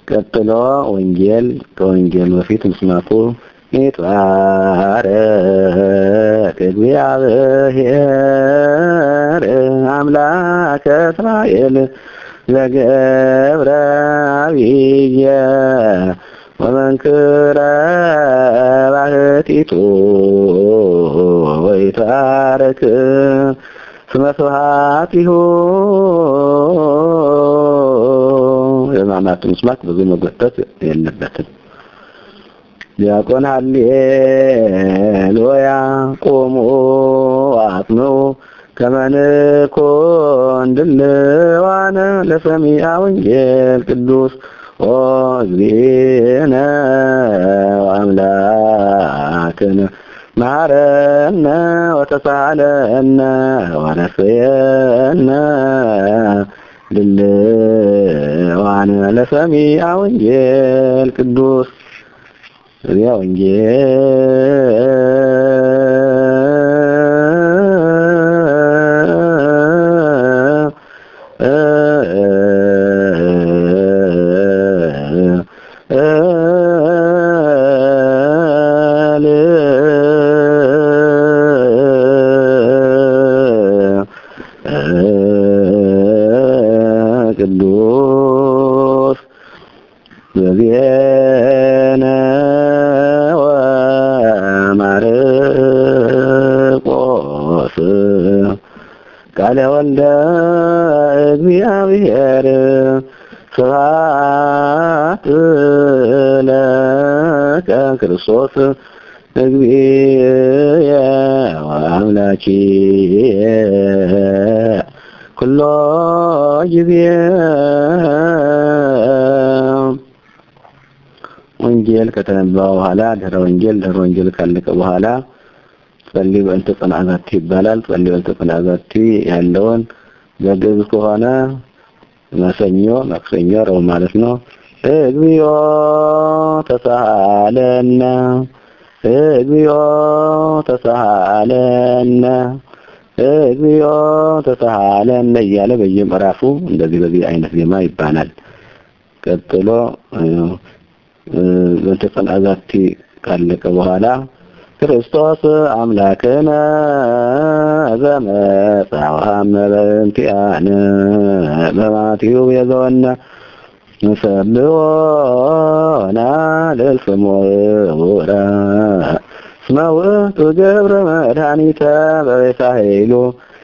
ቀጥሎ ወንጌል ከወንጌል በፊት ምስማኩ ይትባረክ እግዚአብሔር አምላከ እስራኤል ዘገብረ አብየ ወመንክረ ባህቲቱ ወይትባረክ ስመ ስብሐቲሁ የሕማማቱ ምስማክ ብዙ መጎተት የለበትም። ዲያቆን ሃሌሉያ ቁሙ አጽንዑ ከመንኮን ድልዋነ ለሰሚዐ ወንጌል ቅዱስ ኦ እግዚእነ ወአምላክነ መሐረነ ወተሳሃለነ ወነስየነ ድልዋነ ለሰሚዐ ወንጌል ቅዱስ እዚያ ቅዱስ በዜነ ወማርቆስ ቃለ ወልደ እግዚአብሔር ስብሐት ለከ ክርስቶስ እግዚእየ ወአምላኪየ ኩሎ ጊዜ ወንጌል ከተነበበ በኋላ ድህረ ወንጌል ድህረ ወንጌል ካለቀ በኋላ ጸልይ በእንተ ጽንዓዛቲ ይባላል። ጸልይ በእንተ ጽንዓዛቲ ያለውን በግዕዝ ከሆነ መሰኞ፣ ማክሰኞ፣ ረቡዕ ማለት ነው። እግዚኦ ተሳሃለነ እግዚኦ ተሳሃለነ እግዚኦ ተሳሃለነ እያለ በየምዕራፉ እንደዚህ በዚህ አይነት ዜማ ይባላል። ቀጥሎ በእንተ ጽንዓዛቲ ካለቀ በኋላ ክርስቶስ አምላክነ ዘመጽአ ወሐመረ በእንቲአነ በማቴው የዘወነ ንሰብሖና ለስሙ ውረ እስመ ውእቱ ገብረ መድኃኒተ በቤሳይሉ